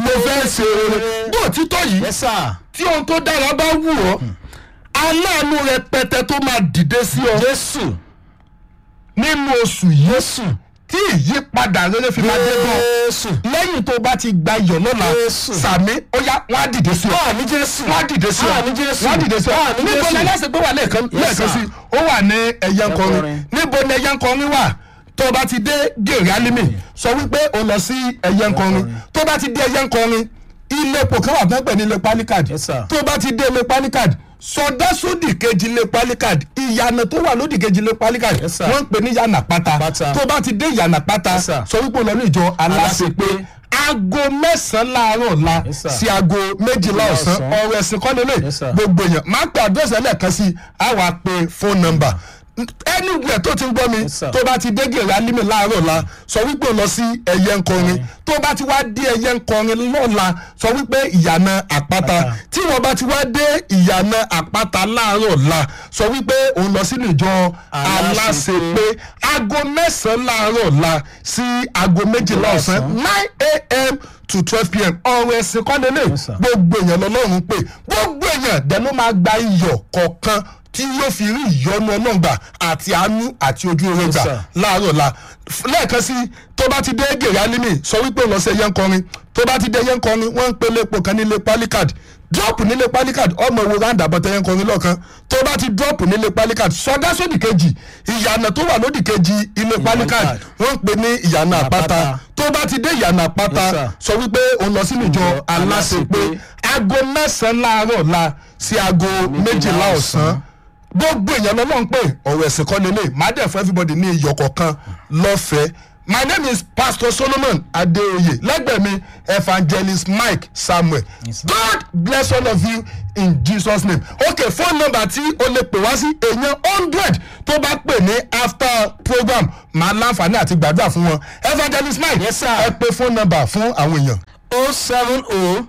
tó fẹ́ ṣe oore bó òtítọ́ yìí yes sir tí ohun tó dára bá wù ọ́ aláàánú rẹpẹtẹ tó máa dìde sí ọ jésù nínú oṣù yìí jésù tí ìyípadà rere fi máa dé gan jésù lẹ́yìn tó bá ti gba iyọ̀ lọ́la Jésù. sàmí ó yá wọ́n á dìde sí ọ àmì jésù wọ́n á dìde sí ọ Àmín Jésù. wọ́n á dìde sí ọ Àmín níbo Jésù. ni aláṣẹ pé wà lẹ́ẹ̀kan Yes, lẹ́ẹ̀kan sir. sí ó wà ní ẹ̀yẹ nkọrin Ẹ̀yẹ-nkọrin. níbo ni ẹ̀yẹ nkọrin wà tó o bá ti dé gèrè alimi sọ wípé o lọ sí ẹ̀yẹ nkọrin tó o bá ti dé ẹ̀yẹ nkọrin ilé epo kan wà fún ẹgbẹ́ ní ilé palikad Yes, sir. tó o bá ti dé ilé palikad sọdá sódì kejì ilé palikad ìyànà tó wà lódì kejì ilé palikad Yes, sir. wọ́n ń pè ní yànà pátá Pátá. tó o bá ti dé yànà pátá Yes, sir. sọ wípé o lọ ní ìjọ aláṣepé Aláṣepé. aago mẹ́sàn-án láàárọ̀ ọ̀la Yes, sir. sí aago méjìlá ọ̀sán ọ̀sán. ọ̀rọ̀ ẹ̀sìn kọ́ lélẹ̀ Yes, sir. gbogbo èèyàn máa ń pe àdírẹ́sì ẹlẹ́ẹ̀kan sí i á wà pé fóònù nọ́mbà anywhere tó ti ń gbọ́ mi Yes, sir. tó bá ti dé gèrè alímì láàárọ̀ ọ̀la sọ wípé o lọ sí ẹ̀yẹ nkọrin tó bá ti wá dé ẹ̀yẹ nkọrin lọ́la sọ wípé ìyànà àpáta Àpáta. tí wọ́n bá ti wá dé ìyànà àpáta láàárọ̀ ọ̀la sọ wípé òun lọ sínú ìjọ aláṣepé aago mẹ́sàn-án láàárọ̀ ọ̀la sí aago méjìlá ọ̀sán nine a.m. to twelve p.m. ọ̀rọ̀ ẹ̀sìn kọ́ lélẹ̀ Yes, sir. gbogbo èèyàn lọ́lọ́run pé gbogbo èèyàn dẹ̀ ló máa gba iyọ̀ kọ̀ọ̀kan tí yóò fi rí ìyọnu ọlọ́ngbà àti àánú àti ojú oore Yes, gbà sir. láàárọ̀ la F- lẹ́ẹ̀kan sí tó bá ti dé gèrè alimi sọ wípé lọ sí ẹyẹ ń kọrin tó bá ti dé ẹyẹ ń kọrin wọ́n ń pele epo kan nílé palikad drop nílé palikad ọmọ ìwo round about ẹyẹ ń kọrin lọ́ọ̀kan tó bá ti drop nílé palikad sọdá sódì kejì ìyànà tó wà lódì kejì ilé palikad Palikad. wọ́n ń pè ní ìyànà àpáta Àpáta. tó bá ti dé ìyànà àpáta Yes, sir. sọ wípé òun lọ sínú ìjọ Ìjọ aláṣepé Aláṣepé. aago mẹ́sàn-án láàárọ̀ la sí aago méjìlá ọ̀sán gbogbo èèyàn lọ́nà ń pè ọ̀rọ̀ ẹ̀sìn kọ́ lélẹ̀ má dẹ̀ fún everybody ní iyọ̀ kọ̀ọ̀kan lọ́fẹ̀ẹ́ my name is pastor solomon adeoye lẹ́gbẹ̀ẹ́ mi evangelist mike samuel Yes, sir. god bless all of you in jesus name okay phone number tí o lè pè wá sí èèyàn hundred tó bá pè ní after program máa láǹfààní àti gbàdúrà fún wọn evangelist mike Yes, sir. ẹ pè phone number fún àwọn èèyàn. o seven o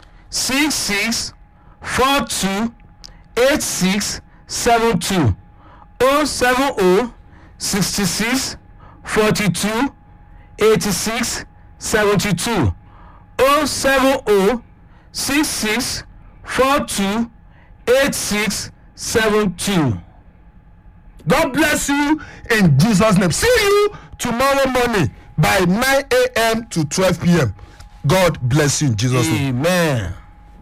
six six four two eight six seven two o seven o sixty six forty two eighty six seventy two o seven o six six four two eight six seven two. God bless you in Jesus' name. See you tomorrow morning by 9 a.m. to 12 p.m. God bless you in Jesus' name. amen.